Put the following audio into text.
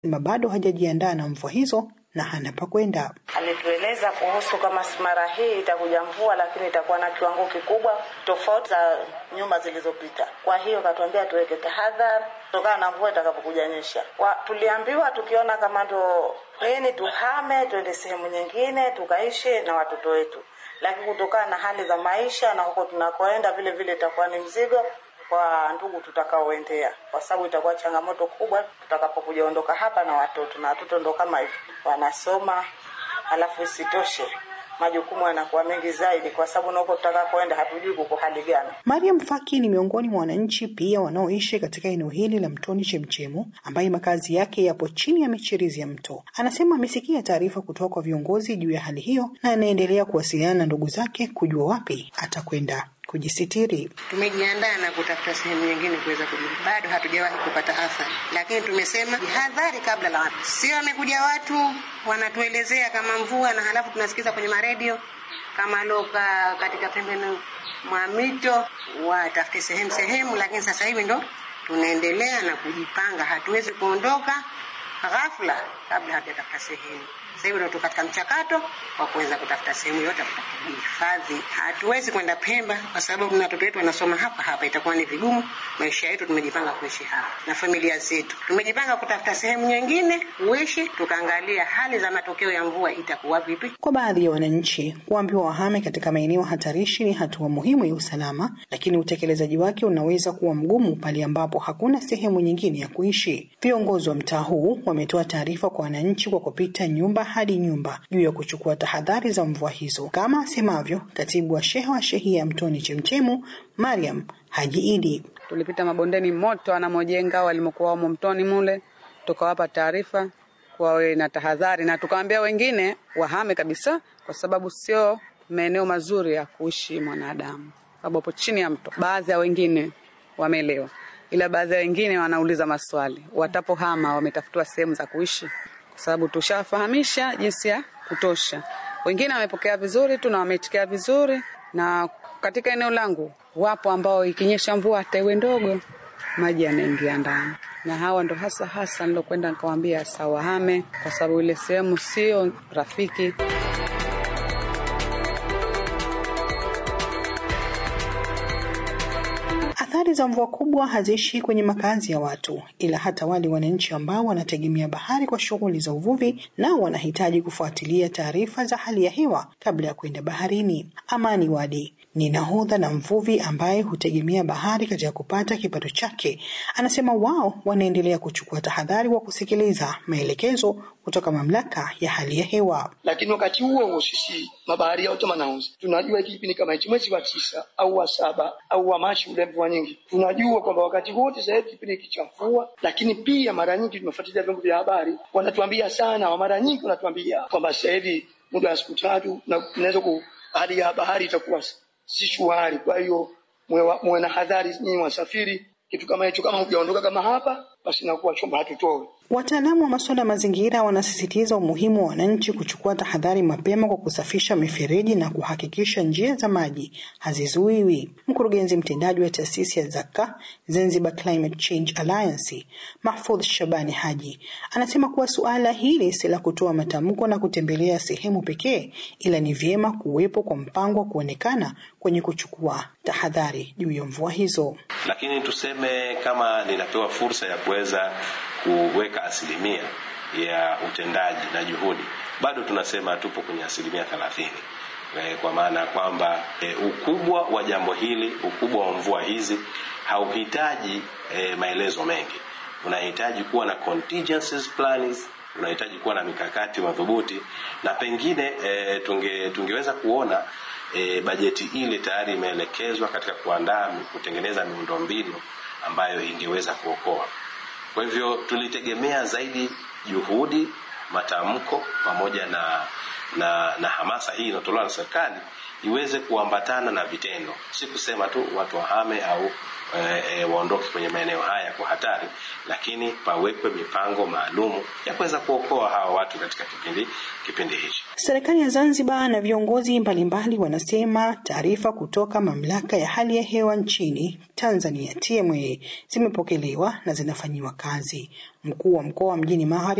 sema bado hajajiandaa na mvua hizo na hana pa kwenda. Alitueleza kuhusu kama mara hii itakuja mvua, lakini itakuwa na kiwango kikubwa tofauti za nyuma zilizopita. Kwa hiyo katuambia tuweke tahadhari kutokana na mvua itakapokuja nyesha. Kwa tuliambiwa tukiona kama ndo peni tuhame tuende sehemu nyingine tukaishi na watoto wetu, lakini kutokana na hali za maisha na huko tunakoenda vile vile itakuwa ni mzigo kwa ndugu tutakaoendea, kwa sababu itakuwa changamoto kubwa tutakapokuja ondoka hapa na watoto, na watoto ndo kama hivi wanasoma, halafu isitoshe majukumu yanakuwa mengi zaidi, kwa sababu na huko tutakapoenda hatujui kuko hali gani. Mariam Faki ni miongoni mwa wananchi pia wanaoishi katika eneo hili la Mtoni Chemchemu, ambaye makazi yake yapo chini ya michirizi ya mto. Anasema amesikia taarifa kutoka kwa viongozi juu ya hali hiyo na anaendelea kuwasiliana na ndugu zake kujua wapi atakwenda kujisitiri. Tumejiandaa na kutafuta sehemu nyingine kuweza kujibu. Bado hatujawahi kupata athari, lakini tumesema jihadhari kabla la watu. Sio wamekuja watu wanatuelezea kama mvua, na halafu tunasikiza kwenye maredio kama loka katika pembeni mwa mito watafute sehemu sehemu, lakini sasa hivi ndo tunaendelea na kujipanga. Hatuwezi kuondoka ghafla kabla hatujatafuta sehemu. Sasa hivi ndo katika mchakato wa kuweza kutafuta sehemu yote kuhifadhi. Hatuwezi kwenda Pemba kwa sababu na watoto wetu wanasoma hapa hapa, itakuwa ni vigumu. Maisha yetu tumejipanga kuishi hapa na familia zetu, tumejipanga kutafuta sehemu nyingine kuishi, tukaangalia hali za matokeo ya mvua itakuwa vipi. Kwa baadhi ya wananchi, kuambiwa wahame katika maeneo hatarishi ni hatua muhimu ya usalama, lakini utekelezaji wake unaweza kuwa mgumu pale ambapo hakuna sehemu nyingine ya kuishi. Viongozi wa mtaa huu wametoa taarifa kwa wananchi kwa kupita nyumba hadi nyumba juu ya kuchukua tahadhari za mvua hizo, kama asemavyo katibu wa shehe wa shehia ya Mtoni Chemchemu, Mariam Haji Idi. Tulipita mabondeni moto anamojenga walimokuwa wamo mtoni mule, tukawapa taarifa wawe na tahadhari, na tukawaambia wengine wahame kabisa, kwa sababu sio maeneo mazuri ya kuishi mwanadamu, sababu hapo chini ya mto. Baadhi ya wengine wameelewa, ila baadhi ya wengine wanauliza maswali, watapohama wametafutiwa sehemu za kuishi kwa sababu tushafahamisha jinsi ya kutosha. Wengine wamepokea vizuri tu na wameitikia vizuri, na katika eneo langu wapo ambao ikinyesha mvua hata iwe ndogo, maji yanaingia ndani, na hawa ndo hasa hasa nilokwenda nikawaambia sawahame, kwa sababu ile sehemu sio rafiki. Athari za mvua kubwa haziishi kwenye makazi ya watu, ila hata wale wananchi ambao wanategemea bahari kwa shughuli za uvuvi, nao wanahitaji kufuatilia taarifa za hali ya hewa kabla ya kwenda baharini. Amani Wadi ni nahodha na mvuvi ambaye hutegemea bahari katika kupata kipato chake. Anasema wao wanaendelea kuchukua tahadhari wa kusikiliza maelekezo kutoka mamlaka ya hali ya hewa. Lakini wakati huo huo sisi mabaharia wote manauzi tunajua hiki kipindi kama hichi mwezi wa tisa au wa saba au wa Machi ule mvua nyingi, tunajua kwamba wakati wote sasa hivi kipindi hiki cha mvua. Lakini pia mara nyingi tunafuatilia vyombo vya habari, wanatuambia sana, wa mara nyingi wanatuambia kwamba sasa hivi muda wa siku tatu na inaweza ku hali ya bahari itakuwa si shwari. Kwa hiyo muwe na hadhari nyinyi wasafiri, kitu kama hicho, kama hujaondoka kama hapa, basi nakuwa chombo hatutoe. Wataalamu wa masuala ya mazingira wanasisitiza umuhimu wa wananchi kuchukua tahadhari mapema kwa kusafisha mifereji na kuhakikisha njia za maji hazizuiwi. Mkurugenzi mtendaji wa taasisi ya Zaka Zanzibar Climate Change Alliance, Mahfudh Shabani Haji, anasema kuwa suala hili si la kutoa matamko na kutembelea sehemu pekee, ila ni vyema kuwepo kwa mpango wa kuonekana kwenye kuchukua tahadhari juu ya mvua hizo. Lakini tuseme kama ninapewa fursa ya kuweza kuweka asilimia ya utendaji na juhudi, bado tunasema tupo kwenye asilimia thelathini, kwa maana ya kwamba e, ukubwa wa jambo hili, ukubwa wa mvua hizi hauhitaji e, maelezo mengi. Unahitaji kuwa na contingencies plans, unahitaji kuwa na mikakati madhubuti, na pengine e, tunge, tungeweza kuona e, bajeti ile tayari imeelekezwa katika kuandaa kutengeneza miundombinu ambayo ingeweza kuokoa. Kwa hivyo tulitegemea zaidi juhudi, matamko pamoja na na, na hamasa hii inayotolewa na serikali iweze kuambatana na vitendo, si kusema tu watu wahame au e, e, waondoke kwenye maeneo haya kwa hatari, lakini pawekwe mipango maalumu ya kuweza kuokoa hawa watu katika kipindi kipindi hichi. Serikali ya Zanzibar na viongozi mbalimbali wanasema taarifa kutoka mamlaka ya hali ya hewa nchini Tanzania TMA zimepokelewa na zinafanyiwa kazi. Mkuu wa mkoa wa Mjini Magharibi